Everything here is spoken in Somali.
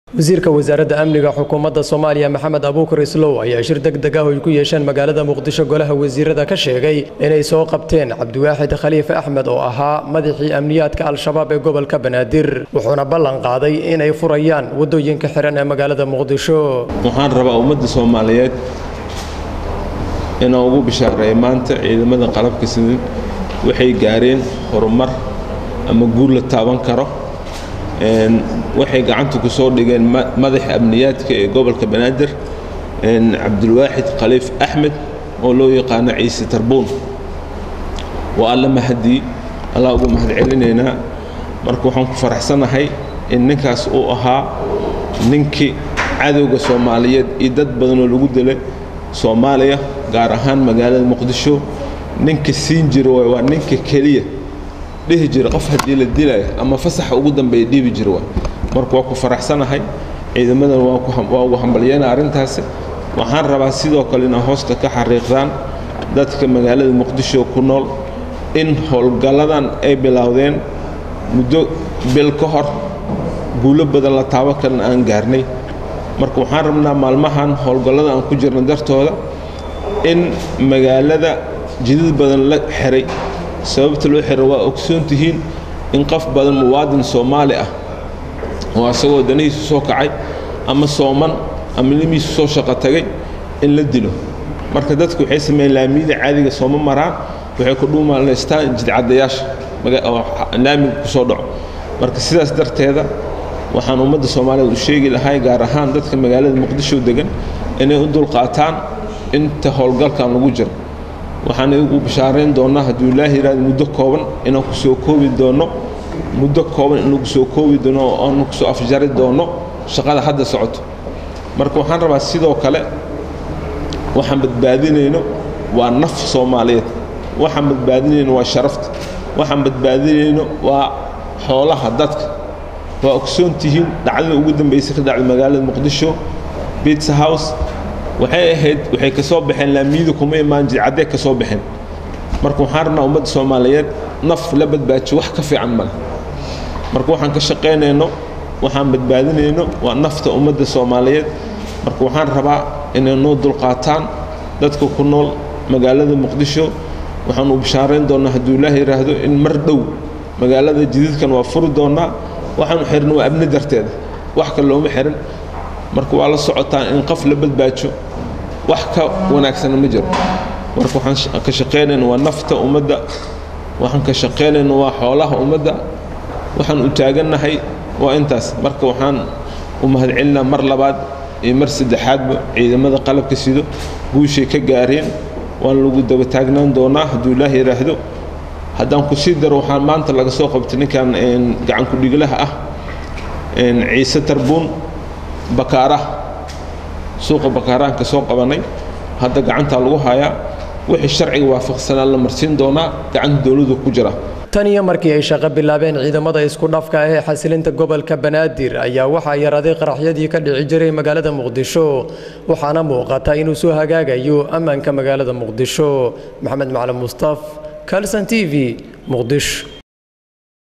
wasiirka wasaaradda amniga xukuumadda soomaaliya maxamed abuukar islow ayaa shir deg deg ah oo ay ku yeesheen magaalada muqdisho golaha wasiirada ka sheegay inay soo qabteen cabdiwaaxid khaliife axmed oo ahaa madaxii amniyaadka al-shabaab ee gobolka banaadir wuxuuna ballan qaaday inay furayaan waddooyinka xihan ee magaalada muqdisho waxaan rabaa ummadda soomaaliyeed inaan ugu bishaareeyo maanta ciidamada qalabka sidin waxay gaareen horumar ama guul la taaban karo waxay gacanta ku soo dhigeen madaxa amniyaadka ee gobolka banaadir cabdulwaaxid khaliif axmed oo loo yaqaano ciise tarbuun waa alla mahadii allah ugu mahad celinaynaa marka waxaan ku faraxsanahay in ninkaas uu ahaa ninkii cadowga soomaaliyeed iyo dad badanoo lagu dilay soomaaliya gaar ahaan magaalada muqdisho ninka siin jira waay waa ninka keliya dhihi jira qof haddii la dilaya ama fasaxa ugu dambeeya dhiibi jira waay marka waa ku faraxsanahay ciidamadan waa ugu hambalyeyna arrintaasi waxaan rabaa sidoo kale inaa hoosta ka xariiqdaan dadka magaalada muqdisho ku nool in howlgalladan ay bilowdeen muddo bil ka hor guulo badan la taabo kalena aan gaarnay marka waxaan rabnaa maalmahan howlgallada aan ku jirno dartooda in magaalada jidad badan la xiray sababta loo xiro waa ogsoon tihiin in qof badan muwaadin soomaali ah oo asagoo danihiisu soo kacay ama sooman ama limiisu soo shaqo tagay in la dilo marka dadku waxay sameeyeen laamiyada caadiga sooma maraan waxay ku dhuumaalaystaan jidcadayaasha laamiga ku soo dhaco marka sidaas darteeda waxaan ummadda soomaaliyeed u sheegi lahay gaar ahaan dadka magaalada muqdisho degan inay u dulqaataan inta howlgalkan lagu jiro waxaan igu bishaarayn doonnaa hadduu ilaahi yidhahdo muddo kooban inaan ku soo koobi doonno muddo kooban inuu kusoo koobi doono oo aanu kusoo afjari doonno shaqada hadda socoto marka waxaan rabaa sidoo kale waxaan badbaadinayno waa naf soomaaliyeed waxaan badbaadinayno waa sharafta waxaan badbaadinayno waa xoolaha dadka waa ogsoon tihiin dhacdada ugu dambaysay ka dhacday magaalada muqdisho bitsa house waxay ahayd waxay ka soo baxeen laamiyadu kuma imaan jidcaddee ka soo baxeen marka waxaan rabnaa ummadda soomaaliyeed naf la badbaajiyo wax ka fiican male marka waxaan ka shaqaynayno waxaan badbaadinayno waa nafta ummadda soomaaliyeed marka waxaan rabaa inay noo dulqaataan dadka ku nool magaalada muqdisho waxaan u bishaarayn doonnaa hadduu ilaah yidhaahdo in mar dhow magaalada jadiidkan waa furi doonnaa waxaanu xirna waa abni darteeda wax kale looma xirin marka waa la socotaan in qof la badbaajo wax ka wanaagsana ma jiro marka waxaan ka shaqaynayna waa nafta ummadda waxaan ka shaqaynayna waa xoolaha ummadda waxaan u taagannahay waa intaas marka waxaan u mahadcelinaa mar labaad iyo mar saddexaadba ciidamada qalabka sido guushay ka gaareen waan lagu daba taagnaan doonaa hadduu ilaah yidhaahdo haddaan ku sii daro waxaan maanta laga soo qabtay ninkan gacanku dhiglaha ah ciise tarbuun bakaaraha suuqa bakaarahan ka soo qabanay hadda gacantaa lagu hayaa wixii sharciga waafaqsanaa la marsiin doonaa gacanta dowladu ku jira tan iyo markii ay shaqo bilaabeen ciidamada isku dhafka ah ee xasilinta gobolka banaadir ayaa waxaa yaraaday qaraxyadii ka dhici jiray magaalada muqdisho waxaana muuqata inuu soo hagaagayo ammaanka magaalada muqdisho maxamed macalin mustaf kalson t v muqdisho